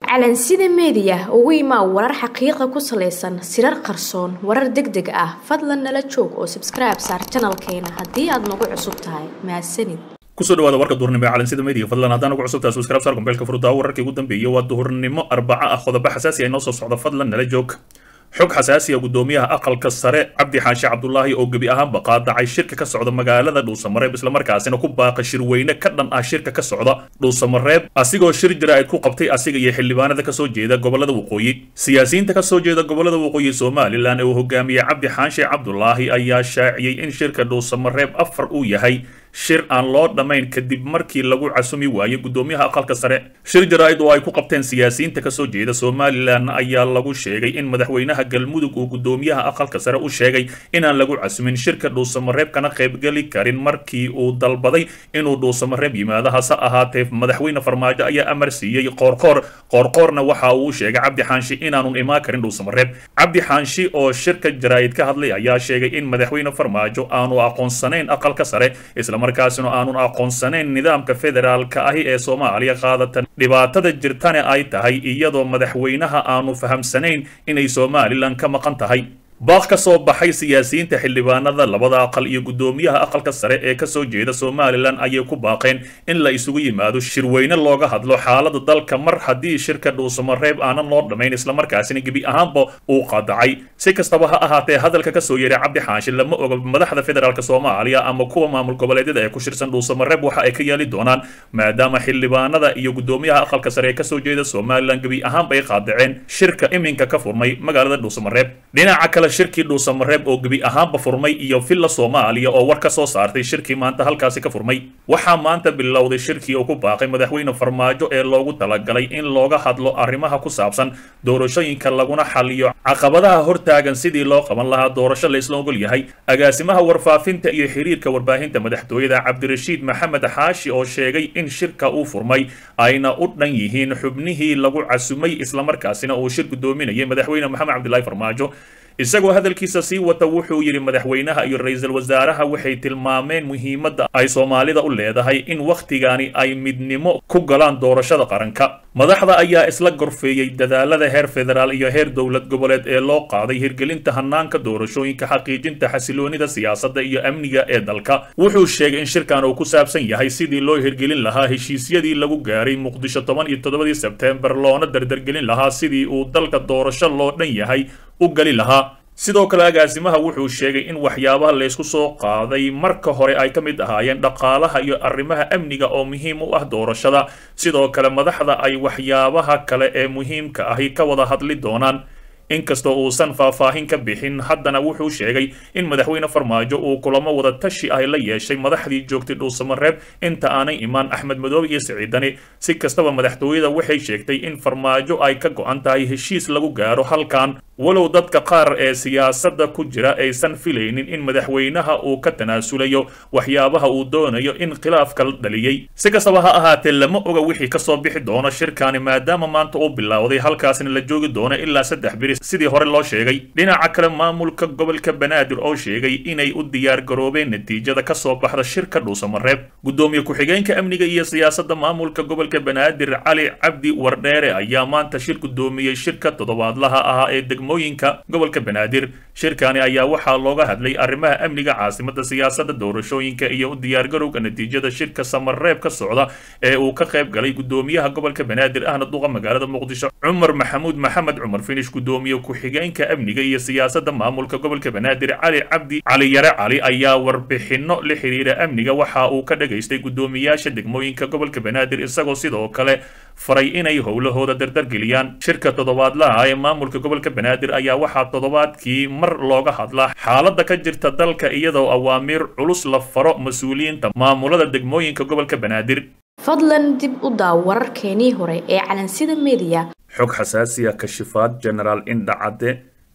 calansida meediya ugu imaa warar xaqiiqa ku salaysan sirar qarsoon warar deg deg ah fadlan nala joog oo sabskribe saar janalkeena haddii aad nagu cusub tahay mahadsanid kusoo dhawaada warka duhurnimo ee calansida media fadlan haddaan ugu cusubtahay subscribe saar gombeelka furdaa wararkii ugu dambeeyay waa duhurnimo arbaco ah qodobo xasaasi ah inoo soo socda fadlan nala joog xog xasaasi ah gudoomiyaha aqalka sare cabdi xaashi cabdulaahi oo gebi ahaanba qaadacay shirka ka socda magaalada dhuusamareeb islamarkaasina ku baaqa shirweyne ka dhan ah shirka ka socda dhuusamareeb asigoo shir jaraa'id ku qabtay asiga iyo xildhibaanada kasoo jeeda gobolada waqooyi siyaasiyiinta kasoo jeeda gobolada waqooyi somalilan ee uu hogaamiyey cabdi xaashi cabdulaahi ayaa shaaciyey in shirka dhuusamareeb afar uu yahay shir aan loo dhammayn kadib markii lagu casumi waayey gudoomiyaha aqalka sare shir jaraa'id oo ay ku qabteen siyaasiyiinta kasoo jeeda somalilan ayaa lagu sheegay in madaxweynaha galmudug uu gudoomiyaha aqalka sare u sheegay inaan lagu casumin shirka dhuusamareeb kana qaybgeli karin markii uu dalbaday inuu dhuusamareeb yimaado hase ahaatee madaxweyne farmaajo ayaa amar siiyey qoorqoor qoorqoorna waxa uu sheegay cabdi xaanshi inaanun imaan karin dhuusamareeb cabdi xaanshi oo shirka jaraa'id ka hadlay ayaa sheegay in madaxweyne farmaajo aanu aqoonsanayn aqalka sare markaasina aanun aqoonsanayn nidaamka federaalka ahi ee soomaaliya qaadatan dhibaatada jirtana ay tahay iyadoo madaxweynaha aanu fahamsanayn inay somalilan ka maqan tahay baaq ka soo baxay siyaasiyiinta xildhibaanada labada aqal iyo gudoomiyaha aqalka sare ee kasoo jeeda somalilan ayay ku baaqeen in la isugu yimaado shirweyne looga hadlo xaalada dalka mar haddii shirka dhuusamareeb aanan loo dhammayn islamarkaasina gebi ahaanba uu qadacay si kastaba ha ahaatee hadalka kasoo yeeray cabdi xaashi lama oga madaxda federaalk soomaaliya ama kuwa maamul goboleedyada ee ku shirsan dhuusamareeb waxa ay ka yeeli doonaan maadaama xildhibaanada iyo gudoomiyaha aqalka sare ee kasoo jeeda somalilan gebi ahaanba ay qaadaceen shirka iminka ka furmay magaalada dhuusamareeb dhinaca kale shirkii dhuusamareeb oo gebi ahaanba furmay iyo villa soomaaliya oo war ka soo saartay shirkii maanta halkaasi ka furmay waxaa maanta bilowday shirkii oo ku baaqay madaxweyne farmaajo ee loogu talagalay in looga hadlo arrimaha ku saabsan doorashooyinka laguna xaliyo caqabadaha hortaagan sidii loo qaban lahaa doorasho la isla ogol yahay agaasimaha warfaafinta iyo xiriirka warbaahinta madaxtooyada cabdirashiid maxamed xaashi oo sheegay in shirka uu furmay ayna u dhan yihiin xubnihii lagu casumay islamarkaasina uu shir gudoominayay madaxweyne maxamed cabdilaahi farmaajo isagoo hadalkiisa sii wata wuxuu yidhi madaxweynaha iyo ra-iisul wasaaraha waxay tilmaameen muhiimadda ay soomaalida u leedahay in wakhtigani ay midnimo ku galaan doorashada qaranka madaxda ayaa isla gorfeeyey dadaalada heer federaal iyo heer dowlad goboleed ee loo qaaday hirgelinta hanaanka doorashooyinka xaqiijinta xasiloonida siyaasadda iyo amniga ee dalka wuxuu sheegay in shirkan uu ku saabsan yahay sidii loo hirgelin lahaa heshiisyadii lagu gaaray muqdisho toban iyo toddobadii sebteembar loona dardargelin lahaa sidii uu dalka doorasho loo dhan yahay u gali lahaa sidoo kale agaasimaha wuxuu sheegay in waxyaabaha laysku soo qaaday marka hore ay ka mid ahaayeen dhaqaalaha iyo arrimaha amniga oo muhiim u ah doorashada sidoo kale madaxda ay waxyaabaha kale ee muhiimka ahi ka wada hadli doonaan inkastoo uusan faahfaahin ka bixin haddana wuxuu sheegay in madaxweyne farmaajo uu kulamo wada tashi ah la yeeshay madaxdii joogtay dhuusamareeb inta aanay imaan axmed madoobe iyo siciidani si kastaba madaxtooyada waxay sheegtay in farmaajo ay ka go-an tahay heshiis lagu gaaro halkan walow dadka qaar ee siyaasadda ku jira aysan filaynin in madaxweynaha uu ka tanaasulayo waxyaabaha uu doonayo in khilaafka la dhaliyey si kastaba ha ahaatee lama oga wixii kasoo bixi doono shirkani maadaama maanta uu bilowday halkaasna la joogi doono ilaa saddex biri sidii hore loo sheegay dhinaca kale maamulka gobolka banaadir oo sheegay inay u diyaar garoobeen natiijada kasoo baxda shirka dhuusamareeb gudoomiye ku-xigeenka amniga iyo siyaasadda maamulka gobolka banaadir cali cabdi wardheere ayaa maanta shir gudoomiyey shirka toddobaadlaha ahaa ee degmooyinka gobolka banaadir shirkani ayaa waxaa looga hadlay arrimaha amniga caasimada siyaasadda doorashooyinka iyo u diyaargarowga natiijada shirka samareeb ka socda ee uu ka qayb galay gudoomiyaha gobolka banaadir ahna duqa magaalada muqdisho cumar maxamuud maxamed cumar finish gudoomiye ku-xigeenka amniga iyo siyaasadda maamulka gobolka banaadir cali cabdi cali yare cali ayaa warbixino la xiriira amniga waxa uu ka dhagaystay gudoomiyaasha degmooyinka gobolka banaadir isagoo sidoo kale faray inay howlahooda dardargeliyaan shirka toddobaadlaha ee maamulka gobolka banaadir ayaa waxaa toddobaadkii mar looga hadlaa xaaladda ka jirta dalka iyadoo awaamiir culus la faro mas-uuliyiinta maamulada degmooyinka gobolka banaadir fadlan dib u daaw wararkeenii hore ee calansida meediya xog xasaasiya kashifaad genaraal indha cadde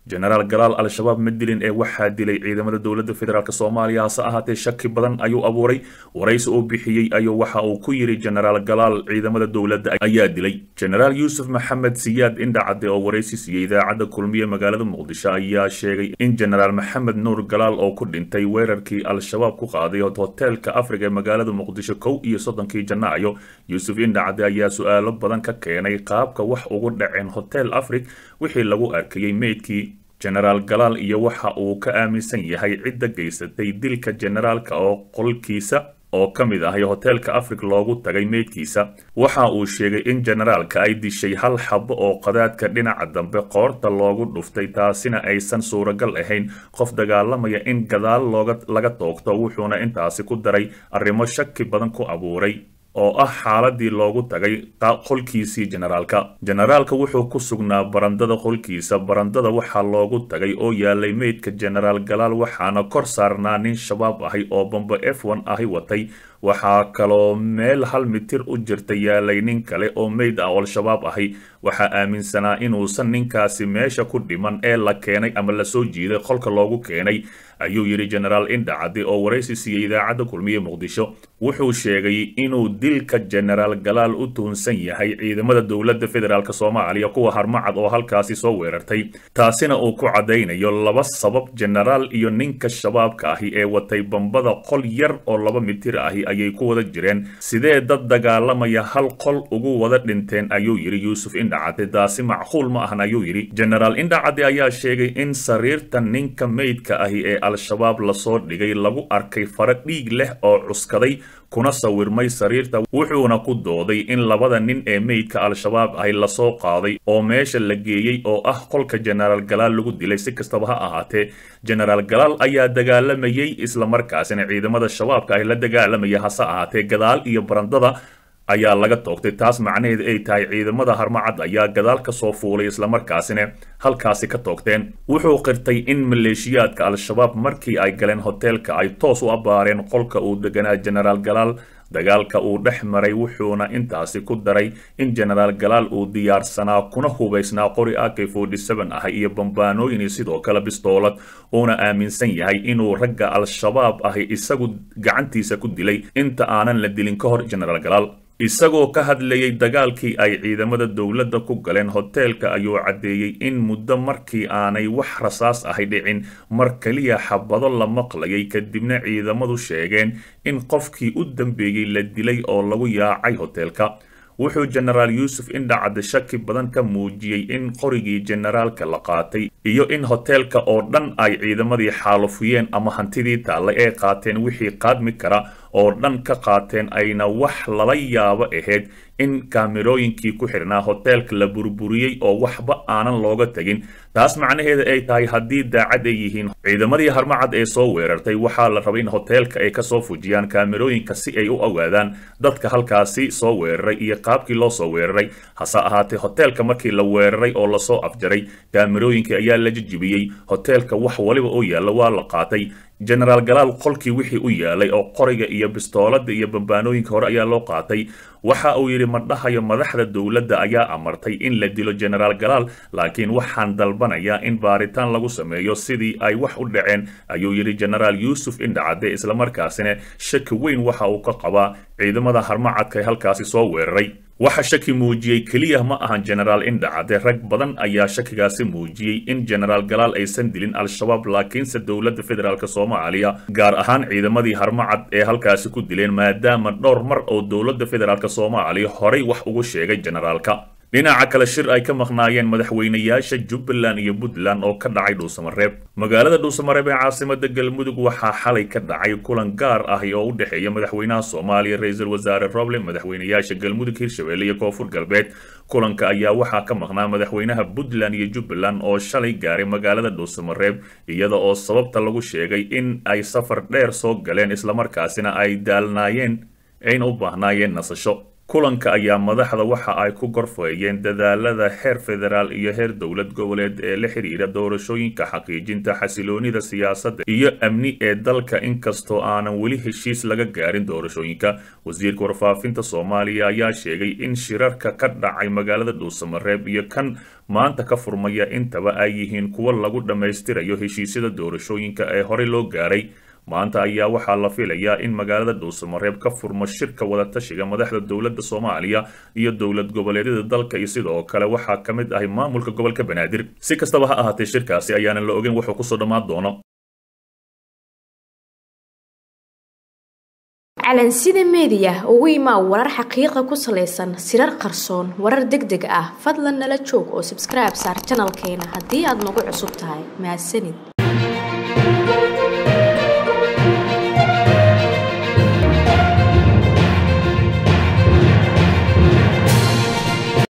jenaraal galaal al-shabaab ma dilin ee waxaa dilay ciidamada dowladda federaalk soomaaliya hase ahaatee shaki badan ayuu abuuray waraysi uu bixiyey ayuu waxa uu ku yidhi jenaraal galaal ciidamada dowladda ayaa dilay jenaraal yuusuf maxamed siyaad indhacade oo waraysi siiyey idaacadda kulmiye magaalada muqdisho ayaa sheegay in jenaraal maxamed nuur galaal oo ku dhintay weerarkii al-shabaab ku qaaday hoteelka afriga ee magaalada muqdisho kow iyo soddonkii janaayo yuusuf indhacade ayaa su-aalo badan ka keenay qaabka wax ugu dhaceen hotel afrig wixii lagu arkayey meydkii jenaraal galaal iyo waxa uu ka aaminsan yahay cidda geysatay dilka jenaraalka oo qolkiisa oo ka mid ahay hoteelka afrig loogu tagay meydkiisa waxa uu sheegay in jenaraalka ay dishay hal xabo oo qadaadka dhinaca dambe qoorta loogu dhuftay taasina aysan suuragal ahayn qof dagaalamaya in gadaal looga laga toogto wuxuuna intaasi ku daray arrimo shaki badan ku abuuray oo ah xaaladii loogu tagay qolkiisii jenaraalka jenaraalka wuxuu ku sugnaa barandada qolkiisa barandada waxaa loogu tagay oo yaalay meydka jenaraal galaal waxaana kor saarnaa nin shabaab ahay oo bambo f one ahi watay waxaa kaloo meel hal mitir u jirta yaalay nin kale oo meyd ah oo al-shabaab ahi waxaa aaminsanaa inuusan ninkaasi meesha ku dhiman ee la keenay ama lasoo jiiday qolka loogu keenay ayuu yidhi jenaraal indhacadi oo waraysi siiyey idaacadda kulmiye muqdisho wuxuu sheegay inuu dilka jenaraal galaal u tuhunsan yahay ciidamada dowladda federaalk soomaaliya kuwa harmacad oo halkaasi soo weerartay taasina uu ku caddaynayo laba sabab jenaraal iyo ninka shabaabka ahi ee watay bambada qol yar oo laba mitir ahi ayay ku wada jireen sidee dad dagaalamaya hal qol ugu wada dhinteen ayuu yidhi yuusuf indhacade taasi macquul ma ahan ayuu yidhi jenaraal indhacade ayaa sheegay in sariirta ninka meydka ahi ee al-shabaab lasoo dhigay lagu arkay fara dhiig leh oo cuskaday kuna sawirmay sariirta wuxuuna ku dooday in labada nin ee meydka al-shabaab ahi lasoo qaaday oo meesha la geeyey oo ah qolka jenaraal galaal lagu dilay si kastaba ha ahaatee jenaraal galaal ayaa dagaalamayey islamarkaasina ciidamada shabaabka ahi la dagaalamaya hase ahaatee gadaal iyo barandada ayaa laga toogtay taas macnaheedu ay tahay ciidamada harmacad ayaa gadaal ka soo fuulay islamarkaasina halkaasi ka toogteen wuxuu qirtay in maleeshiyaadka al-shabaab markii ay galeen hoteelka ay toos u abbaareen qolka uu deganaa jenaraal galaal dagaalka uu dhex maray wuxuuna intaasi ku daray in jenaraal galaal uu diyaarsanaa kuna hubaysnaa qori ak forty seven ah iyo bambaanooyin sidoo kale bistoolad uuna aaminsan yahay inuu ragga al-shabaab ahi isagu gacantiisa ku dilay inta aanan la dilin ka hor jenaraal galaal isagoo ka hadlayay dagaalkii ay ciidamada dowladda ku galeen hoteelka ayuu caddeeyey in muddo markii aanay wax rasaas ahay dhicin mar keliya xabado la maqlayay kadibna ciidamadu sheegeen in qofkii u dambeeyey la dilay oo lagu yaacay hoteelka wuxuu jenaraal yuusuf indhacade shaki badan ka muujiyey in qorigii jenaraalka la qaatay iyo in hoteelka oo dhan ay ciidamadii xaalufiyeen ama hantidii taallay ee qaateen wixii qaadmi kara oo dhan ka qaateen ayna wax lala yaabo ahayd in kaamirooyinkii ku xidhnaa hoteelka la burburiyey oo waxba aanan looga tegin taas macnaheeda ay tahay haddii daacad ay yihiin ciidamadii harmacad ee soo weerartay waxaa la rabay in hoteelka ay kasoo fujiyaan kaamirooyinka si ay u ogaadaan dadka halkaasi soo weeraray iyo qaabkii loo soo weeraray hase ahaatee hoteelka markii la weeraray oo lasoo afjaray kaamirooyinkii ayaa la jijibiyey hoteelka wax waliba oo yaalla waa la qaatay jenaraal galaal qolkii wixii u yaalay oo qoriga iyo bistoolada iyo bambaanooyinka hore ayaa loo qaatay waxa uu yidhi madhahayo madaxda dowladda ayaa amartay in la dilo jenaraal galaal laakiin waxaan dalbanayaa in baaritaan lagu sameeyo sidii ay wax u dhaceen ayuu yidhi jenaraal yuusuf indhacade islamarkaasina shaki weyn waxa uu ka qabaa ciidamada harmacadka ee halkaasi soo weeraray waxa shaki muujiyey keliya ma ahan jenaraal indhacade rag badan ayaa shakigaasi muujiyey in jenaraal galaal aysan dilin al-shabaab laakiinse dowladda federaalk soomaaliya gaar ahaan ciidamadii harmacad ee halkaasi ku dileen maadaama dhowr mar oo dowladda federaalk soomaaliya horay wax ugu sheegay jenaraalka dhinaca kale shir ay ka maqnaayeen madaxweynayaasha jubbaland iyo puntland oo ka dhacay dhuusamareeb magaalada dhuusamareeb ee caasimada galmudug waxaa xalay ka dhacay kulan gaar ah oo u dhexeeya madaxweynaha soomaaliya ra-iisul wasaare roble madaxweynayaasha galmudug hirshabelle iyo koonfur galbeed kulanka ayaa waxaa ka maqnaa madaxweynaha puntland iyo jubbaland oo shalay gaaray magaalada dhuusamareeb iyada oo sababta lagu sheegay in ay safar dheer soo galeen islamarkaasina ay daalnaayeen ayna u baahnaayeen nasasho kulanka ayaa madaxda waxa ay ku gorfeeyeen dadaalada heer federaal iyo heer dowlad goboleed ee la xiriira doorashooyinka xaqiijinta xasiloonida siyaasadda iyo amni ee dalka inkastoo aanan weli heshiis laga gaarin doorashooyinka wasiirka warfaafinta soomaaliya ayaa sheegay in shirarka ka dhacay magaalada dhuusamareeb iyo kan maanta ka furmaya intaba ay yihiin kuwo lagu dhammaystirayo heshiisyada doorashooyinka ee horey loo gaaray maanta ayaa waxaa la filayaa in magaalada dhuusamareeb ka furmo shirka wadatashiga madaxda dowladda soomaaliya iyo dowlad goboleedyada dalka iyo sidoo kale waxaa ka mid ahay maamulka gobolka banaadir si kastaba ha ahaatee shirkaasi ayaanan la ogeyn wuxuu kusoo dhammaan doono calansida meediya ugu imaa warar xaqiiqa ku salaysan sirar qarsoon warar deg deg ah fadlan nala joog oo sabskribe saar janalkeena haddii aad nagu cusub tahay mahadsanid